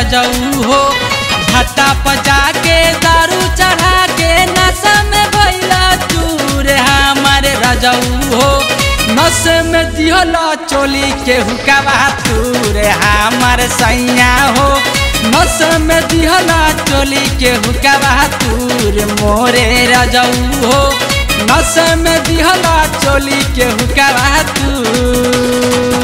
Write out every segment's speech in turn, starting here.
रजऊ हो भट्टा पजा के दारू चढ़ा के नशा में भैला चूर हमारे रजऊ हो नस में दिहला चोली के हुकावा तूर हमार सैया हो नस में दिहला चोली के हुकावा तूर मोरे रजऊ हो नस में दिहला चोली के हुकावा तूर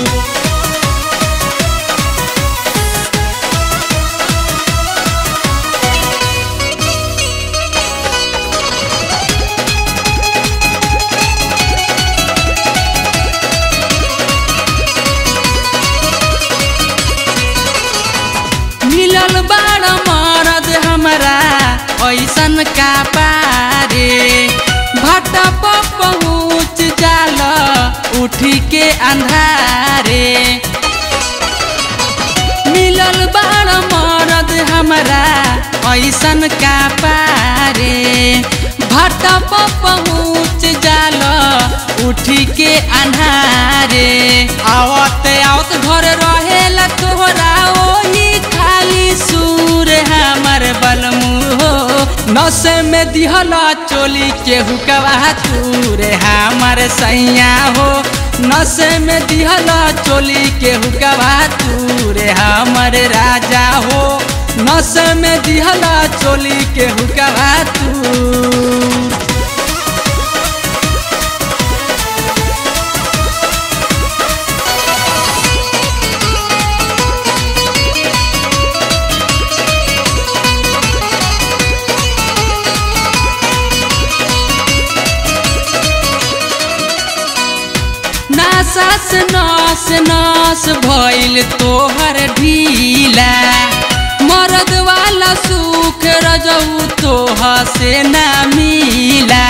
मिलल बाड़ मरद हमरा ऐसन का पारे भट्टा पर पहुँच जाल उठी के अंधारे मिलल बाड़ मरद हमरा ऐसन का पारे भट्टा पर पहुँच जाल उठी के अन्हारे आवत आवत घर रहेला तोहरा ओही खाली सूर हमर बलमू हो नस में दिहला चोली के हुकवा तूर हमर सैया हो नस में दिहला चोली के हुकवा तूर हमर राजा हो नस में दिहला चोली के हुकवा तूर नासास नस नस भइल तोहर ढीला मरद वाला सुख रजऊ तोह से ना मिला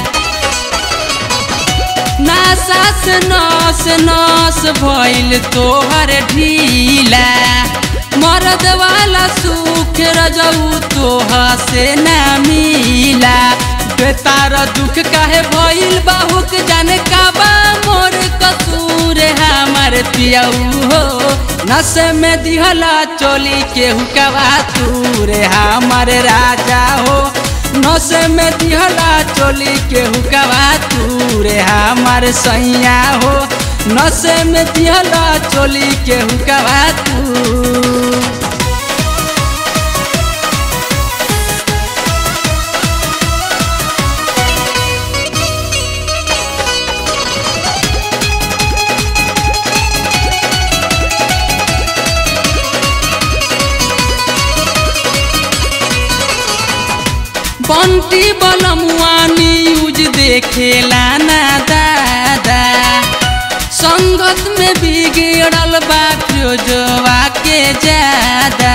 नासास नस नस भइल तोहर ढीला मरद वाला सुख रजऊ तोह से ना मिला बेतार दुख काहे भइल बाहुक जाने का बा मोर कसूर हमर पियऊ हो नस में दिहला चोली के हुकवा तूर हमर राजा हो नस में दिहला चोली के हुकवा तूर हमर सैया हो नस में दिहला चोली के हुकवा तू बंटी बलमुआ न्यूज देखेला ना दादा संगत में बिगड़ल बा फिरोजवा के ज्यादा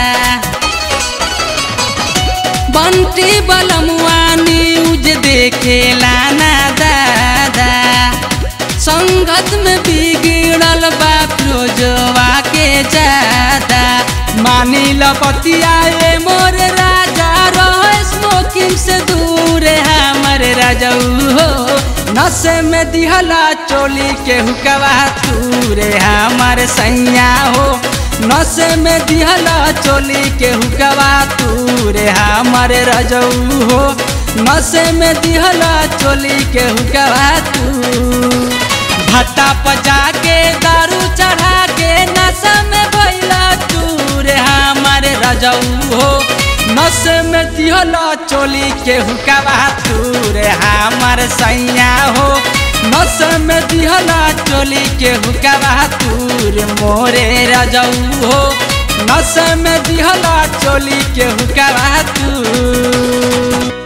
बंटी बलमुआ न्यूज देखेला ना दादा संगत में बिगड़ल बा फिरोजवा के ज्यादा मानी लपतिया मोर राजा रह स्मोकिंग से दूर हमर राजऊ हो नस में दिहला चोली के हुकवा तूर हमर सैया हो नस में दिहला चोली के हुकवा तूर हमर रजऊ हो नस में दिहला चोली के हुकवा तू भट्टा पजा के दारू चढ़ा के नशा में भैला चूर हमर रजऊ हो नस में दिहला चोली के हुकवा तूर हमर सैया हो नस में दिहला चोली के हुकवा तूर मोरे रजऊ हो नस में दिहला चोली के हुकवा तू